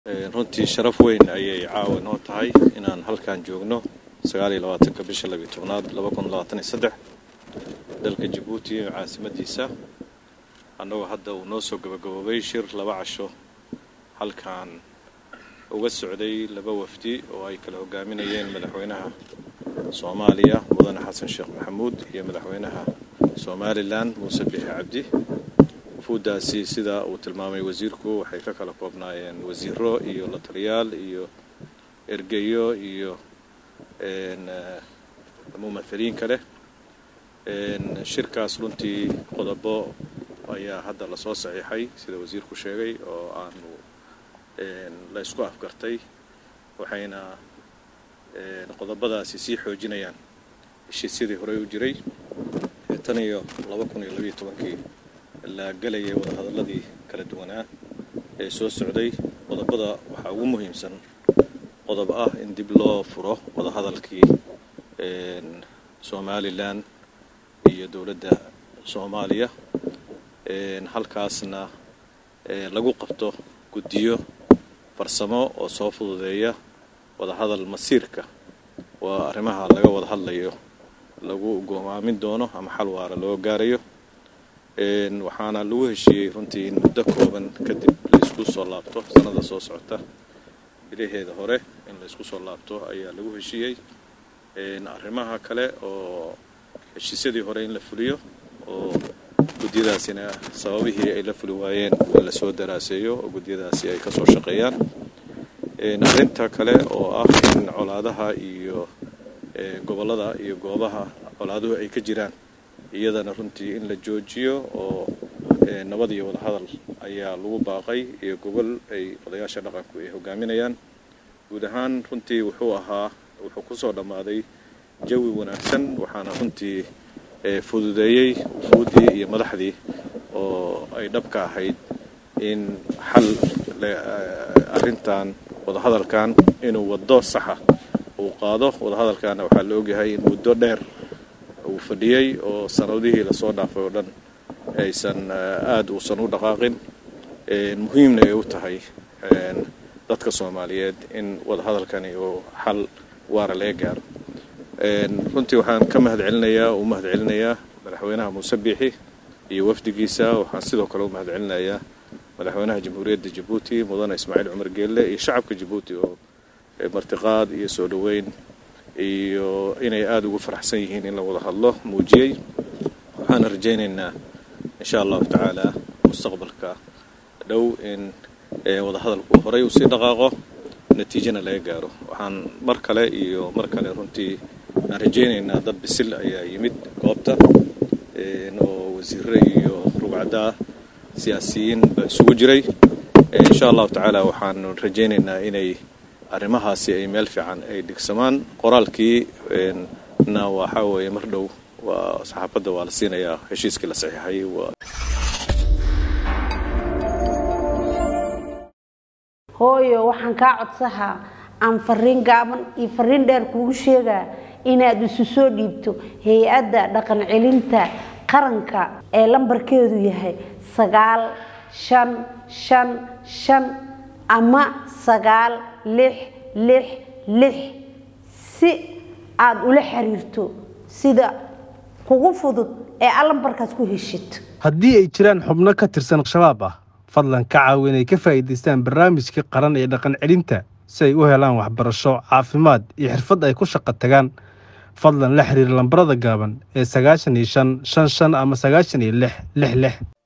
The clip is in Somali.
runtii sharaf weyn ayay caawa noo tahay inaan halkan joogno sagaal iyo labaatanka bisha labiyo tobnaad laba kun labaatan iyo saddex dalka jabuuti caasimadiisa annagoo hadda uu noo soo gabagaboobay shir laba casho halkan uga socday laba wafdi oo ay kala hogaaminayeen madaxweynaha soomaaliya mudane xasan sheekh maxamuud iyo madaxweynaha somalilan muuse bixi cabdi wufuuddaasi sida uu tilmaamay wasiirku waxay ka kala koobnaayeen wasiiro iyo la taliyaal iyo ergeyo iyo mumathaliin kale shirkaas runtii qodobo ayaa hadda lasoo saxiixay sida wasiirku sheegay oo aanu la ysku afgartay waxayna qodobadaasi sii xoojinayaan heshiisyadii horey u jiray tan iyo laba kun iyo labiyo tobankii la gelayay wadahadalladii kala duwanaa ee soo socday qodobada waxaa ugu muhiimsan qodob ah in dib loo furo wadahadalkii somalilan iyo dowladda soomaaliya halkaasna lagu qabto guddiyo farsamo oo soo fududeeya wadahadal masiirka waa arrimaha laga wada hadlayo lagu goomaamin doono ama xal waara loo gaarayo waxaana lagu heshiiyey runtii in muddo kooban kadib laysku soo laabto sanada soo socota bilaheeda hore in laysku soo laabto ayaa lagu heshiiyey arrimaha kale oo heshiisyadii hore in la fuliyo oo gudyadaasina sababihii ay la fuli waayeen in lasoo daraaseeyo oo gudyadaasi ay kasoo shaqeeyaan arrinta kale oo ah in colaadaha iyo gobollada iyo goobaha colaaduhu ay ka jiraan iyadana runtii in la joojiyo oo nabad iyo wadahadal ayaa lagu baaqay iyo gobol ay odayaasha dhaqanku ay hogaaminayaan guud ahaan runtii wuxuu ahaa wuxuu kusoo dhammaaday jawi wanaagsan waxaana runtii fududeeyey wufuuddii iyo madaxdii oo ay dhabka ahayd in xal arrintan wadahadalkan inuu waddo saxa uu qaado wadahadalkaana waxaa la ogyahay in muddo dheer uu fadhiyey oo sanadihii lasoo dhaafay oo dhan aysan aada uusan u dhaqaaqin muhiimna ay u tahay dadka soomaaliyeed in wadahadalkani uu xal waara laga gaaro runtii waxaan ka mahad celinayaa u mahad celinayaa madaxweynaha muuse biixi iyo wafdigiisa waxaan sidoo kale u mahad celinayaa madaxweynaha jamhuuriyadda jabuuti mudane ismaaciil cumar geelle iyo shacabka jabuuti oo martiqaad iyo soo dhoweyn iyo inay aada ugu faraxsan yihiin in la wada hadlo muujiyey waxaana rajaynaynaa insha allahu tacaala mustaqbalka dhow in wadahadalku horey usii dhaqaaqo natiijana laga gaaro waxaan mar kale iyo mar kale runtii aan rajaynaynaa dad bisil ayaa yimid goobta oo wasiire iyo rugcaddaa siyaasiyiin ba isugu jiray insha allahu tacaala waxaanu rajaynaynaa inay arrimahaasi ay meel fiican ay dhigsamaan qoraalkii na waxaa weeye mar dhow waa saxaafadda waa la siinayaa heshiiskii la saxiixay hooyo waxaan kaa codsahaa aan fariin gaaban iyo fariin dheer kuugu sheegaa inaad isu soo dhiibto hay-adda dhaqan celinta qaranka ee lambarkeedu yahay sagaal shan shan shan ama sagaal lix lix lix si aada ula xiriirto sida kugu fudud ee aad lambarkaas ku heshid haddii ay jiraan xubno ka tirsan shabaab ah fadlan ka caawi inay ka faa'iidaystaan barnaamijka qaran ee dhaqan celinta si ay u helaan waxbarasho caafimaad iyo xirfad ay ku shaqo tagaan fadlan la xiriir lambarada gaaban ee sagaashan iyo shan shan shan ama sagaashan iyo lix lix lix